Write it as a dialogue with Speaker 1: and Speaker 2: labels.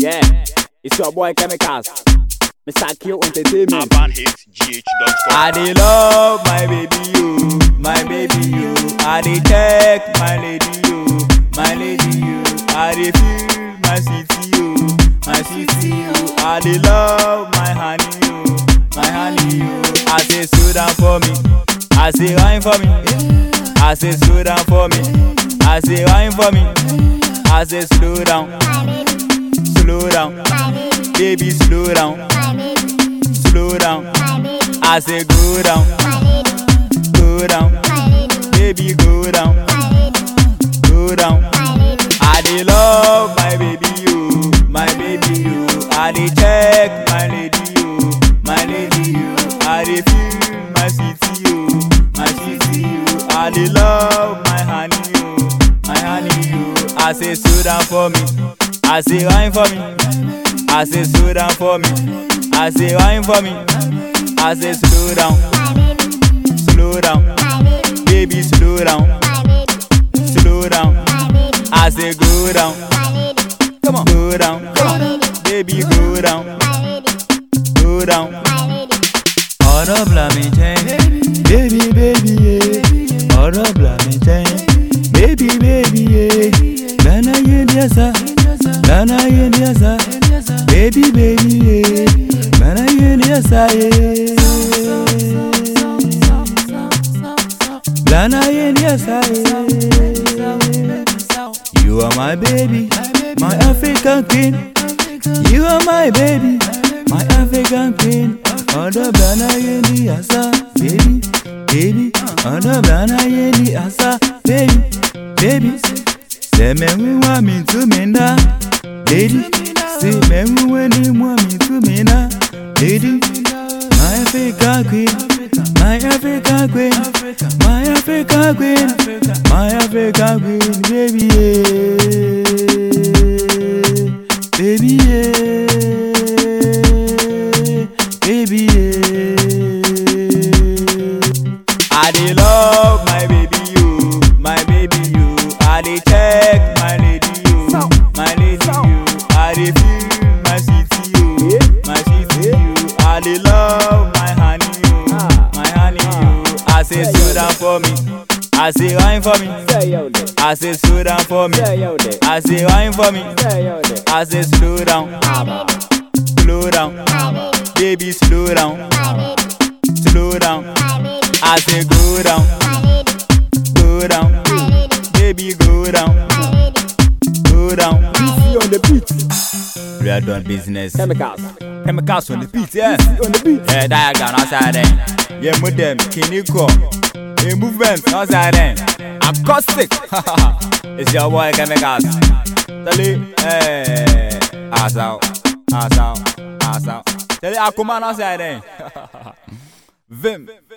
Speaker 1: Yeah, it's your boy Chemicals. Mr. Q Entertainment.
Speaker 2: UrbanHitsGH.com.
Speaker 3: I dey love my baby you, my baby you. I dey check my lady you, my lady you. I dey feel my city you, my city you. I dey love my honey you, my honey you. I say slow down for me, I say wine for me. I say slow down for me, I say wine for me. I say slow down, slow down, baby slow down, slow down. I say go down, go down, baby go down, go down. I dey love my baby you, my baby you. I dey check my lady you, my lady you. I dey feel my city you, my city you. I dey love my honey you, my honey you. I say slow down for me, I say wine for me. I say slow down for me, I say wine for me. I say slow down, slow down, baby slow down, slow down. I say go down, come on, go down, come on, baby go down, go down. Ọ̀rọ̀ bla mi jẹ́, baby baby ye. Ọ̀rọ̀ bla mi jẹ́, baby baby ye. Lana ye ni ẹ̀sà, lana ye ni ẹ̀sà, baby baby ye. Lana ye ni ẹ̀sà ye. Lana ye ni ẹ̀sà ye. You are my baby, my African queen. You are my baby, my African queen. Ọ̀dọ̀ Blana yé ni àṣà, baby, baby. Ọ̀dọ̀ Blana yé ni àṣà, baby, baby. Sẹ̀mẹ̀wé wá mi tú mi ná, lady. Sẹ̀mẹ̀wé ni mú mi tú mi ná, lady. My African queen, my African queen, my African queen, my African queen, baby, yeah. baby, yeah. baby, yeah. I dey love my baby you, my baby you. I dey check my lady you, my lady you. I dey feel my city you, my city you. I dey love my honey you, my honey you. I say slow down for me, I say wine for me.
Speaker 1: Say yo there.
Speaker 3: I say slow down for me,
Speaker 1: Say yo there.
Speaker 3: I say wine for me.
Speaker 1: Say yo there.
Speaker 3: I say slow down, slow down, baby slow down, slow down. I say go down, go down, baby go down, go down.
Speaker 1: PC on the beat.
Speaker 3: We are done business.
Speaker 1: Chemicals.
Speaker 3: Chemicals on the beat, yeah.
Speaker 1: PC on the beat.
Speaker 3: Yeah, diagram outside there. Yeah, move them, kiniko. Yeah, movement outside there. Acoustic. it's your boy Chemicals. Tell hey, ass out, ass out, ass out. Tell you, Akuman outside there. Vim.